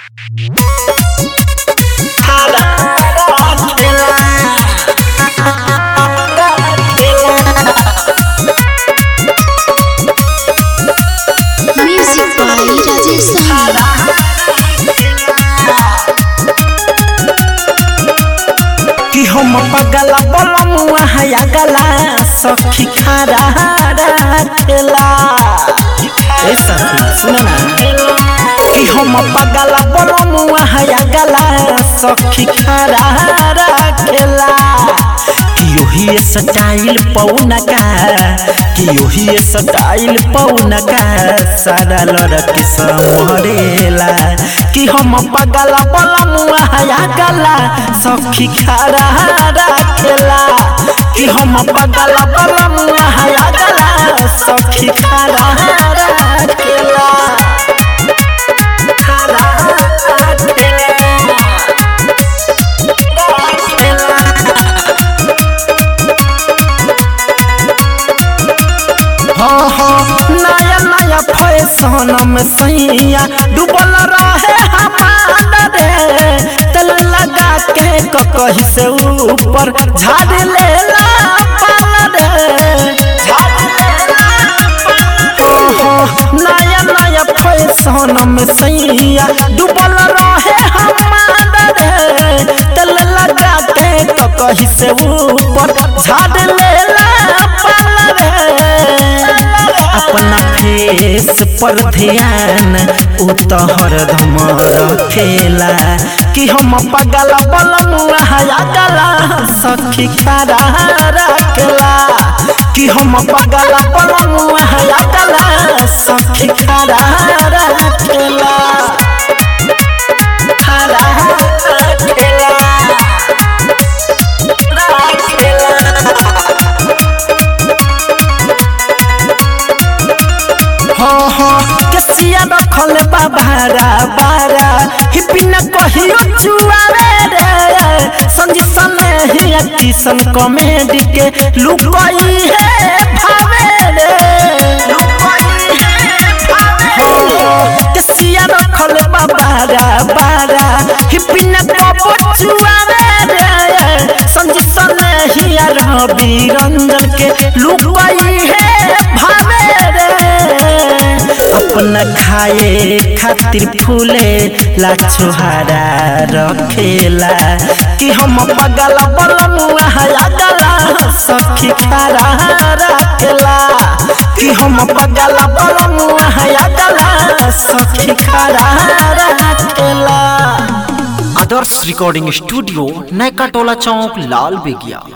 Music by Rajesh Sahni. कि हम पगला बलमुआ हया गला सखी खारा खेला ए सखी सुन ना कि हम पगला बलमुआ हया गला सखी खारा खेला कि ओही स्टाइल पौना का कि ओही स्टाइल पौना का सारा लड़के समरेला कि हम पगला बलमुआ हया गला सखी खारा खेला कि हम पगला बलमुआ हया गला सखी खारा खेला खारा हाँ हाँ नया नया फैशन में सैया डूबल रहे हमारा रे तेल लगा के ककही से ऊपर झाड़ लेला पाल रे ओहो, नया नया फैशन में सैया डूबल रहे हमारा रे तेल लगा के ककही से ऊपर झाड़ लेला पाल रे अपना फेस पर ध्यान उ तो हरदम रखेला कि हम पगल बलमुआ हया गला सखी खारा रखेला कि हम पगल बलमुआ हया गला सखी खारा रखेला खारा रखेला हाँ हाँ कसिया रखल बा भारा बारा हिपी न कहियो छुआवे रे संजी सने ही किसन कॉमेडी के लुकई है भावे रे हाँ, कसिया रखल बा बारा बारा हिपी न कबो छुआवे रे संजी सने ही रवि रंजन के लुकई है भावे रे अपना खाए खातिर फूले ला छोहारा रखेला कि हम पगला बलमुआ हया गला सखी खारा रखेला कि हम पगला बलमुआ हया गला सखी खारा रखेला आदर्श रिकॉर्डिंग स्टूडियो नैका टोला चौक लाल बेगिया